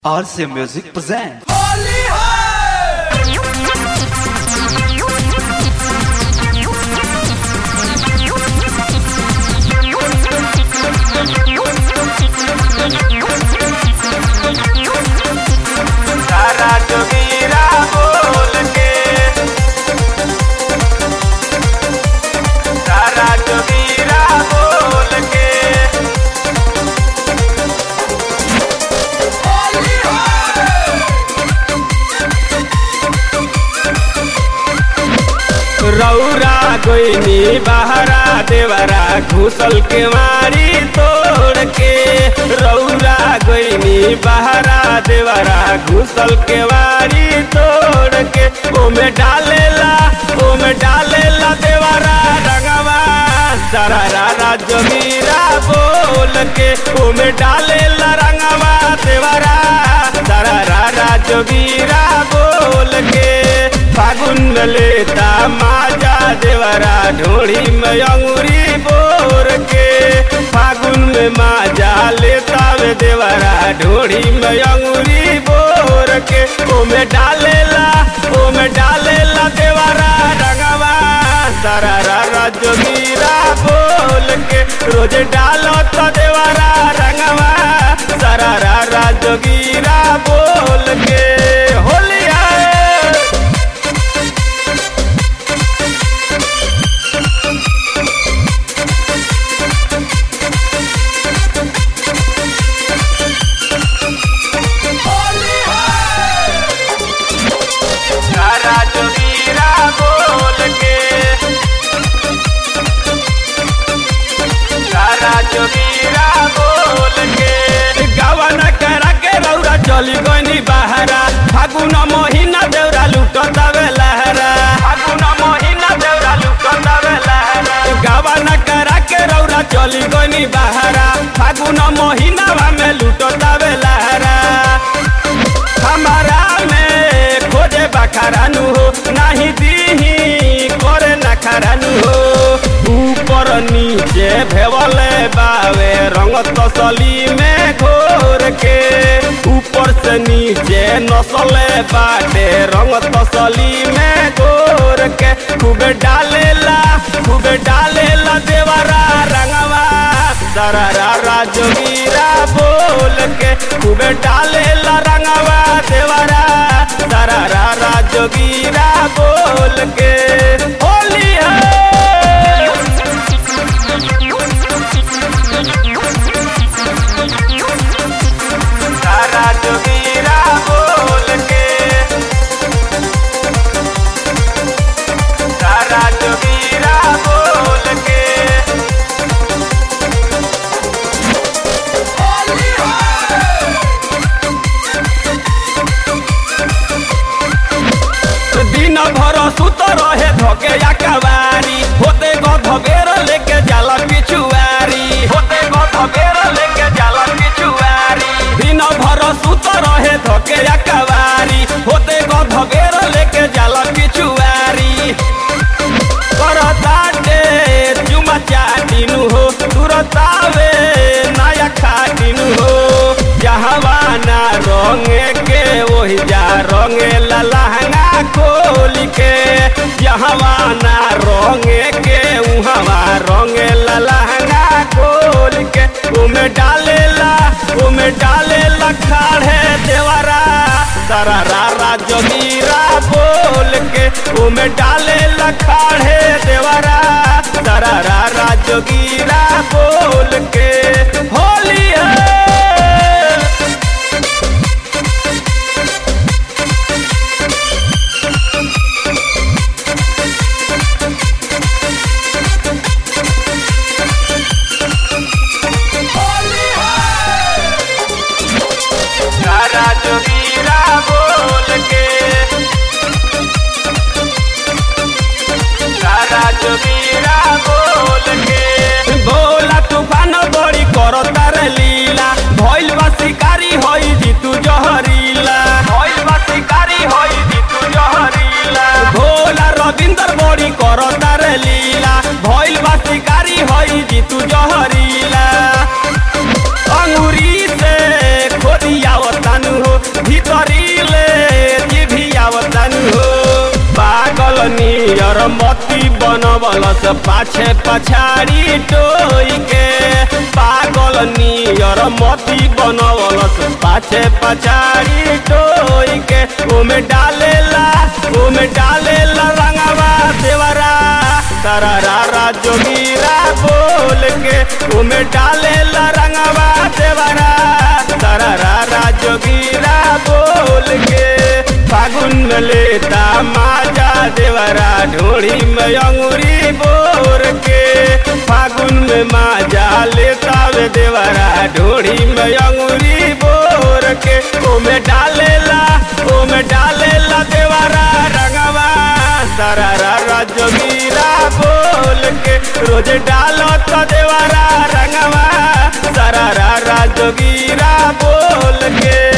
RC Music presents. सारा जोगीरा बोल के सारा जोगीरा बोल के रौरा गोइनी बहरा देवरा घुसल के मारी तोड़ के रौरा गोइनी बहरा देवरा घुसल के मारी तोड़ के ओमे डालेला ओमे डालेला देवरा रंगवा सारा रारा जमीरा बोल के ओमे डालेला रंगवा देवरा सारा रारा जमीरा बोल के फागुन में लेता माजा देवरा ढोड़ी में अंगूरी बोर के फागुन में माजा लेता वे देवरा ढोड़ी में अंगूरी बोर के ओमे डालेला ओमे डालेला देवरा रंगवा सारा रारा जोगीरा बोल के रोज डालो तो देवरा रंगवा सारा रारा जोगीरा बोल के होलिया सारा जोगीरा बोल के सारा जोगीरा बोल के गावन करा के रौरा चली गनी बहरा फागुन महीना देवरा लुटता वे लहरा फागुन महीना देवरा लुटता वे लहरा गावन करा के रौरा चली गनी बहरा फागुन महीना में लुटता वे लहरा हमारा में खोजे बखारानु हो नहीं दीही करे नखरानु हो ऊपर नीचे भेवले बावे रंग तसली में घोर के ऊपर से नीचे नसले बाटे रंग तसली में घोर के खूब डालेला खूब डालेला देवरा रंगवा सारा रारा जोगीरा बोल के खूब डालेला रंगवा देवरा सारा रारा जोगीरा बोल के होली है सारा जोगीरा बोल के सारा जोगीरा बोल के दिन भर सुत रहे धके या कवारी होते गध बेर लेके जाला पिछुआरी होते गध बेर लेके जाला पिछुआरी दिन भर सुत रहे धके या कवारी होते गध बेर लेके जाला पिछुआरी करताटे चुमा चाटिनु हो तुरतावे नया खाटिनु हो जहवाना रंगे के वही जा रंगे लहंगा खोल के जहवाना रंगे के उहवा रंगे लहंगा खोल के उमे डालेला उमे डालेला खाड़े देवरा सारा रारा जोगीरा बोल के उमे डालेला खाड़े देवरा सारा रारा जोगीरा बोल के होली है सारा जोगीरा बोल के सारा जोगीरा बोल के बोला तूफान बड़ी करता रे लीला भइल बा शिकारी होई जीतू जहरीला भइल बा शिकारी होई जीतू जहरीला भोला रविंदर बड़ी करता रे लीला भइल बा शिकारी होई जीतू जहरीला अंगूरी से खोदिया तानु हो नियर मती बनवलस पाछे पछाड़ी टोई के पागल नियर मती बनवलस पाछे पछाड़ी टोई के ओमे डालेला ओमे डालेला रंगवा देवरा तारा रा जोगीरा बोल के ओमे डालेला रंगवा देवरा तारा रा जोगीरा बोल के फागुन में लेता माजा देवरा ढोड़ी में अंगूरी बोर के फागुन में माजा लेता वे देवरा ढोड़ी में अंगूरी बोर के ओमे डालेला ओमे डालेला देवरा रंगवा सारा रा जोगीरा बोल के रोज डालो तो देवरा रंगवा सारा रा जोगीरा बोल के